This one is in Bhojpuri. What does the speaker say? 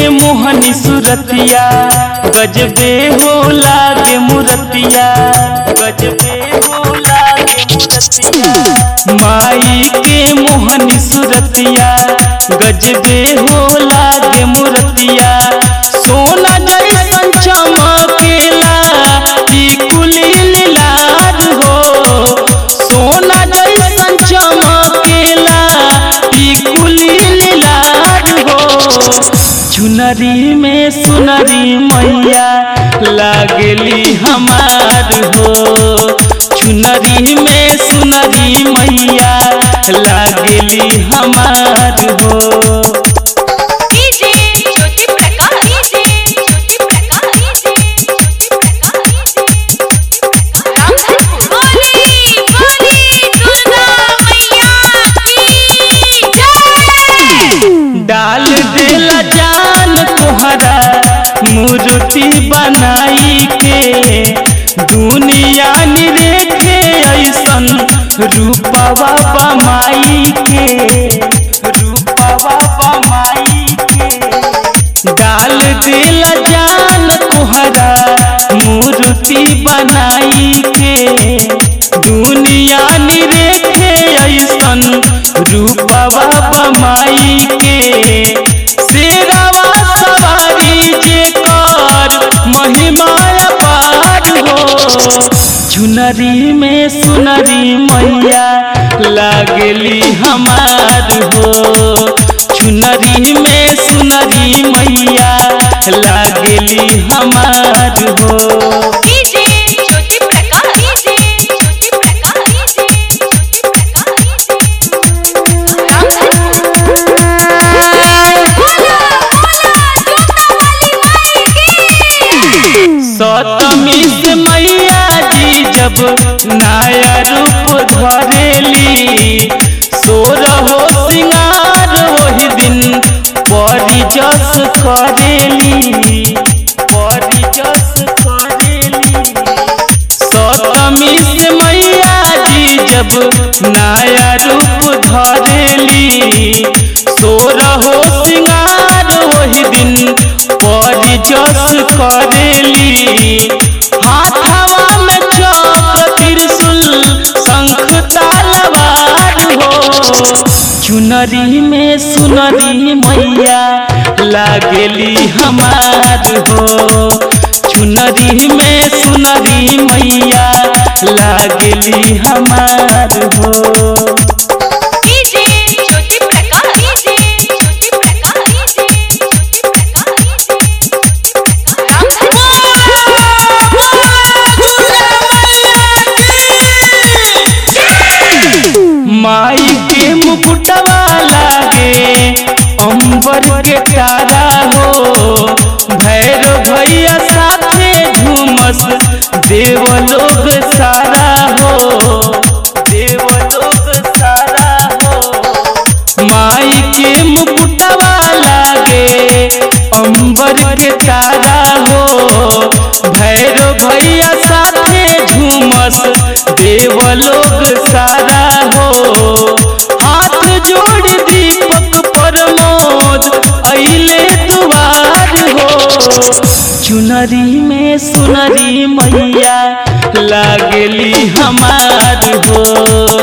मोहनी सुरतिया गजबे हो लागे मुरतिया गजबे हो लागे मुरतिया माई के मोहनी सुरतिया गजबे हो लागे मुरतिया सोना जैसन चमकेला टिकुली लाल हो सोना जैसन चमकेला टिकुली लाल हो चुनरी में सुनरी मैया लागली हमार हो चुनरी में सुनरी मैया लागली हमार हो DJ Jyoti Prakash DJ Jyoti Prakash DJ Jyoti Prakash Ramdhan बोली बोली दुर्गा मैया की जय डाल देला जान तोहरा मूर्ति बनाई के दुनिया निरेखे ऐसन रूपवा बमाई के रूपवा बमाई के डाल देला जान तोहरा मूर्ति बनाई के दुनिया निरेखे ऐसन रूपवा बमाई के शेरवा सवारी जे कर महिमा पार हो चुनरी में सुनरी मैया लागली हमार हो चुनरी में सुनरी मैया लागली हमार हो DJ Jyoti Prakash DJ Jyoti Prakash DJ Jyoti Prakash Ramdhan बोला बोला दुर्गा वाली माई की सतमी से मैया जी जब नया रूप धरेली सोर हो सिंगार वही दिन परी जस करेली परी जस करेली सतमी से मैया जी जब नया रूप धरेली सोर हो सिंगार वही दिन परी जस करेली हाथवा में चक्र त्रिशूल शंख तलवार हो चुनरी में सुनरी मैया लागली हमार हो चुनरी में सुनरी मैया लागली हमार हो DJ Jyoti Prakash DJ Jyoti Prakash DJ Jyoti Prakash Ramdhan माई के मुकुटवा लागे अंबर के तारा हो भैरव भैया साथे झूमस देवलोग सारा हो देवलोग सारा हो माई के मुकुटवा लागे अंबर के तारा हो भैरव भैया साथे झूमस देवलोग सारा हो हाथ जोड़ दीपक प्रमोद अइले दुआर हो चुनरी में सुनरी मैया लागली हमार हो